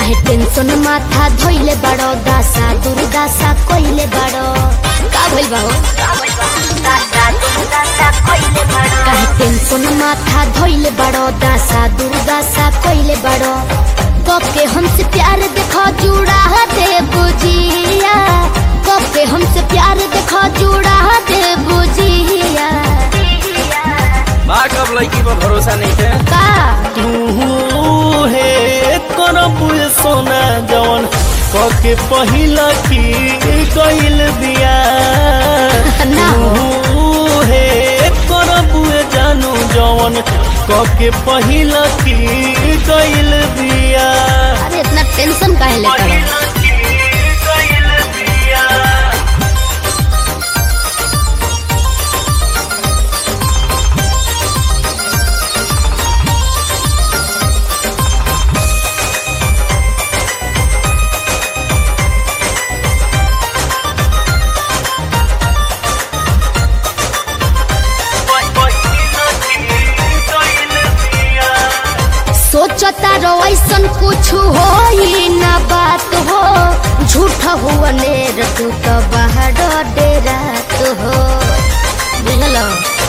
काहे टेंशन माथा धोइले बड़ो दासा दुर्दासा कोइले बड़ो का भइल बा हो काहे टेंशन माथा धोइले बड़ो दासा दुर्दासा कोइले बड़ो कब के हमसे प्यार देखो जुड़ा दे बुझिया कब के हमसे प्यार देखो जुड़ा दे बुझिया बा कब लड़की पर भरोसा नहीं थे का तू हे करब सोना जवन कके पहिला की कइल बिया ना हो। तू हे करब जानू जवन कके पहिला की कइल बिया अरे इतना टेंशन काहे लेकर पहिला की कइल बिया सोचता रो ऐसन कुछ हो ही ना बात हो झूठ हुआ नेर तू तो बाहर डेरा तो हो बुझलो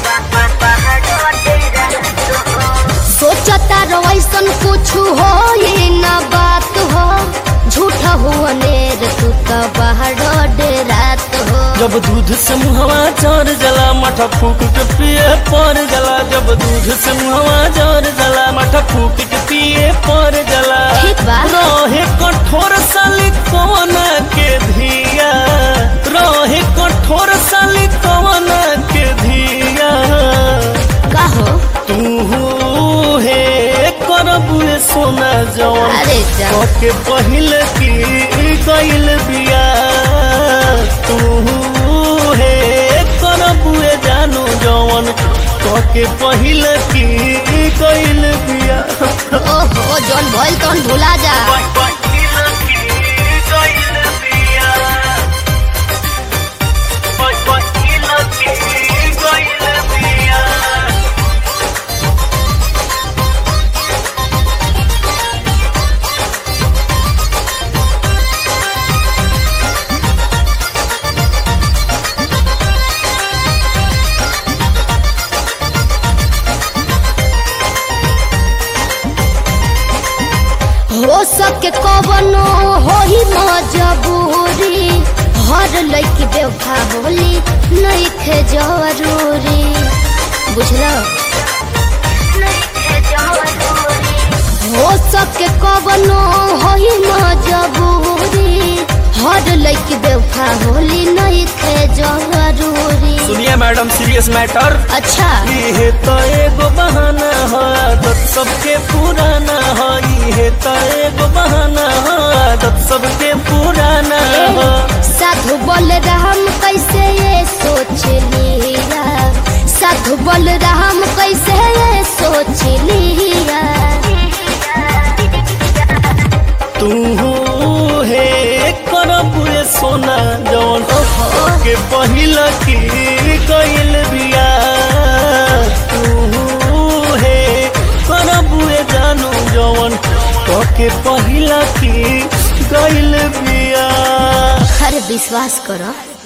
सोचता रो ऐसन कुछ हो ही ना बात हो झूठ हुआ नेर तू तो बाहर डेरा तो हो जब दूध से मुहवा चढ़ जला मठा फूक के पिए पर जला जब दूध से मुहवा चढ़ जला मठा फूक के पिए पर जला ठीक बा। रहे कठोर साली कवन के धिया रहे कठोर साली कवन के धिया का हो तू हे करबू सोना जवन अरे जा के पहिल की कइल बिया तू हे करबुए जानू जवन के पहिल की कइल बिया ओहो जौन भइल तौन भुला जा हो सके कवनो हो ही मजबूरी हर लड़की बेवफा होली नहीं थे जरूरी बुझलो हो सके कवनो हो ही मजबूरी हर लड़की बेवफा होली नहीं थे जरूरी सुनिए मैडम सीरियस मैटर अच्छा ये तो एगो बहाना है आदत सबके पुराना है ये तो एगो बहाना है आदत सबके पुराना है साधु बोल राम कैसे ये सोच लिया साधु बोल राम कैसे ये सोच लिया तू हे करबुए सोना जवन के पहिला की कइल बिया तू हे करबुए जानू जवन के पहिला की कइल बिया अरे विश्वास करो